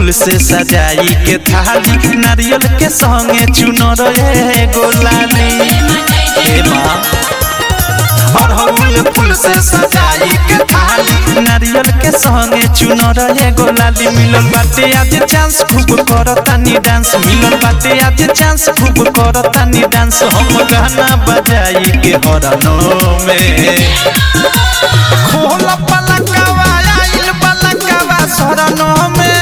फूल से सजाई के थाली नारियल के संगे चुनर एगो लाली हे माँ अड़हुल फूल से सजाई के थाली नारियल के संगे चुनर एगो लाली मिलल बाटे आज चांस खूब करतानी डांस मिलल बाटे आज चांस खूब करतानी डांस हम गाना बजाई के हरनो में खोल पलकवा आइल पलकवा शरणो में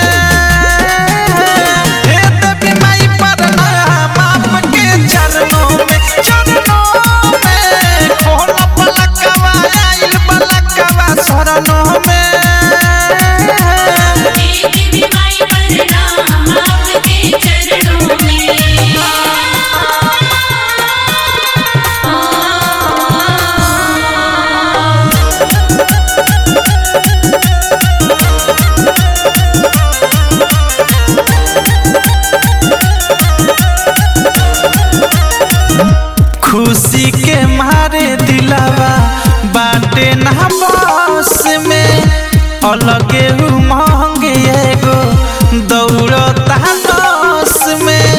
हे देवी माई प्रणाम आपके चरणों में चरणों में खोल पलकवा आइल पलकवा शरणों में देवी माई प्रणाम आपके चरणों में खुशी के मारे दिलावा बाटे ना बस में अलगे उमंग एगो दौड़ता नस में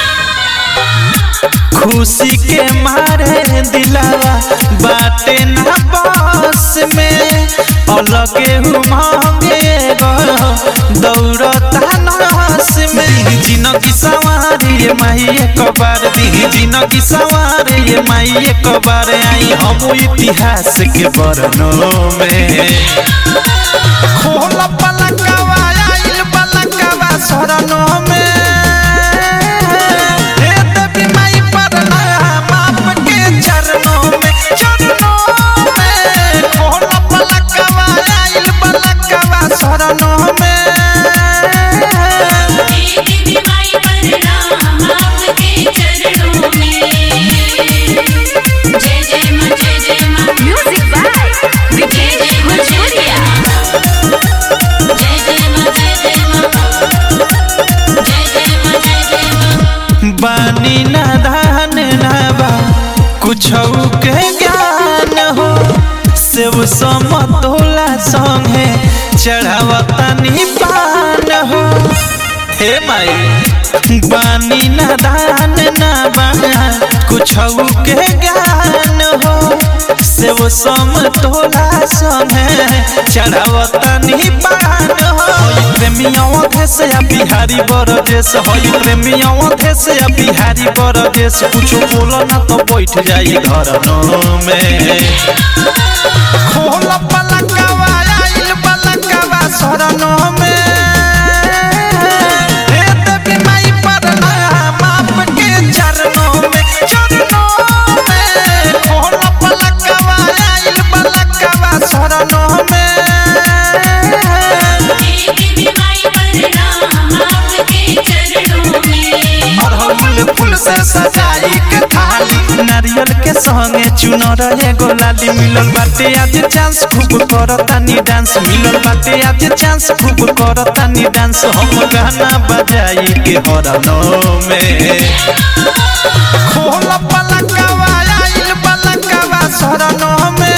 खुशी के मारे दिलावा बाटे ना बस में अलगे उमंग एगो दौड़ता नस में जिनगी सवारी ये माई एक बार दी जिनगी सवारी ये माई एक बार आई हम इतिहास के बरनों में खोल पलकवा आइल पलकवा शरणों में हे देवी माई प्रणाम आपके चरणों में चरणों में खोल पलकवा आइल पलकवा शरणों में देवी माई प्रणाम आपके चरणों में जय जय मां जय जय मां Music by Vikesh Machoria. जय जय मां जय जय मां जय जय मां जय जय मां बानी ना धान ना बा कुछ के ज्ञान हो सेव समतोला संगे चढ़ावता पान हो हे माई बानी ना धान ना बा कुछ के ज्ञान हो सेव समतोला संगे चढ़ावता पान हो प्रेमियों देश या बिहारी बरदेश हई प्रेमियों देश या बिहारी बरदेश कुछो बोलो ना तो बैठ जाई घर में खोल पलकवा आइल पलकवा शरणों में हे देवी माई प्रणाम आपके चरणों में चरणों में खोल पलकवा आइल पलकवा शरणों में देवी माई प्रणाम आपके चरणों में अड़हुल फूल से सजाई के थाली नारियल के संगे चुनर एगो लाली मिलल बाटे आज चांस खूब करतानी डांस मिलल बाटे आज चांस खूब करतानी डांस हम गाना बजाई के हरनो में खोल पलकवा आइल पलकवा शरणों में